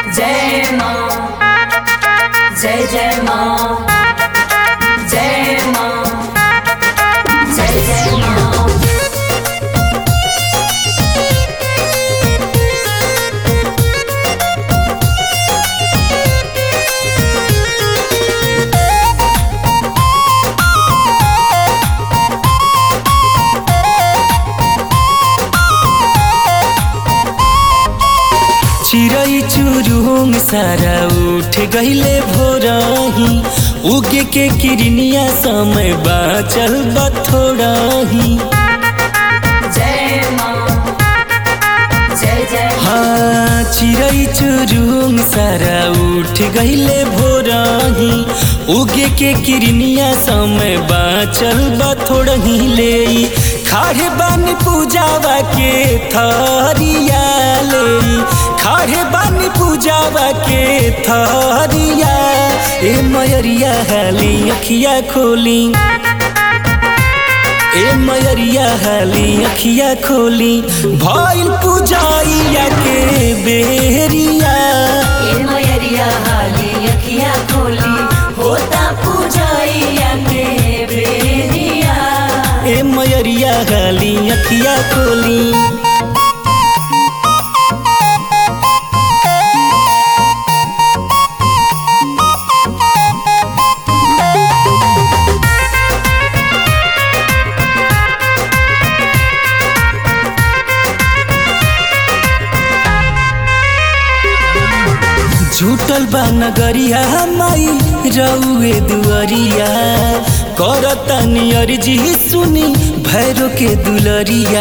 जय माँ जय जय माँ जय माँ जय जय माँ चिरै चुरुङ सारा उठ गहिले भोरही उगे के किरनिया समय बाचल बथोड़ही जय माँ जय जय हाँ चिरै चुरुङ सारा उठ गहिले भोरही उगे के किरनिया समय बाचल बथोड़ही ले खाड़े बानी पूजावा के थरिया ले खाड़े बानी पूजावा के थरिया ए मयरिया हाली अखिया खोली ए मयरिया हाली अखिया खोली भइल पूजाइया के बेरिया ए मयरिया हाली अखिया खोली होता पूजाइया के बेरिया ए मयरिया हाली अखिया खोली झूठल बा नगरिया माई रउए दुअरिया करता नियरजी सुनी भैरो के दुलरिया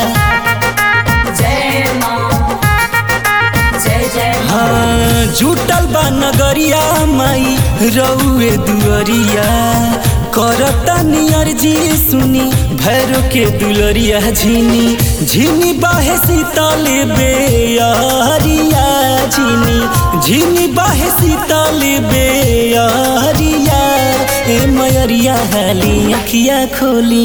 जय माँ जय जय हाँ झूठल बा नगरिया माई रउए दुअरिया करता नियरजी सुनी भैरो के दुलरिया झिनी झिनी बाहे सीतल बेअरिया झिनी झिनी बाहे सीतल बेअरिया ए मयरिया हाली अखिया खोली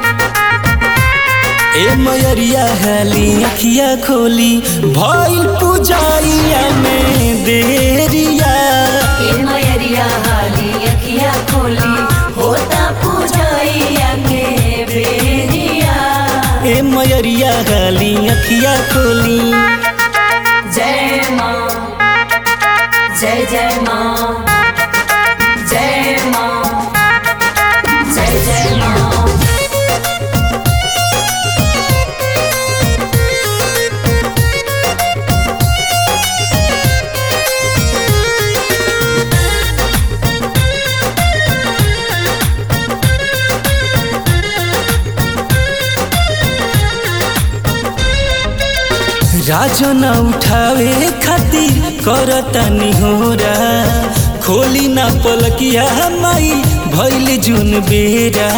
ए मयरिया हाली अखिया खोली भइल पूजाइया में देरिया ए मयरिया हाली अखिया खोली होता पूजाइया के बेरिया ए मयरिया हाली अखिया खोली जय माँ जय जय माँ जय माँ जय जय माँ राजन उठावे खातिर करता निहोरा खोली ना पलकिया माई भइल जुन बेरा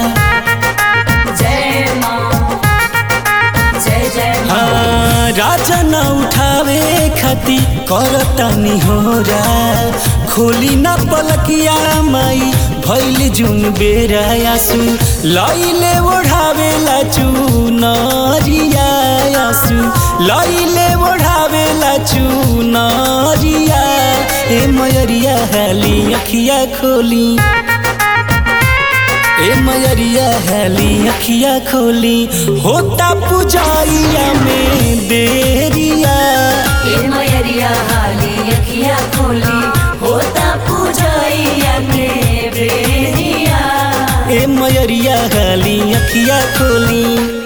जय माँ जय जय माँ हाँ राजन उठावे खातिर करता निहोरा खोली ना पलकिया माई भइल जुन बेरा आसु लैले ओढ़ावेला चुनरिया आसु लैले ओढ़ावेला चुनरिया ए मयरिया हाली अखिया खोली ए मयरिया हाली अखिया खोली होता पूजाइया में देरिया ए मयरिया हाली अखिया खोली होता पूजाइया के बेरिया ए मयरिया हाली अखिया खोली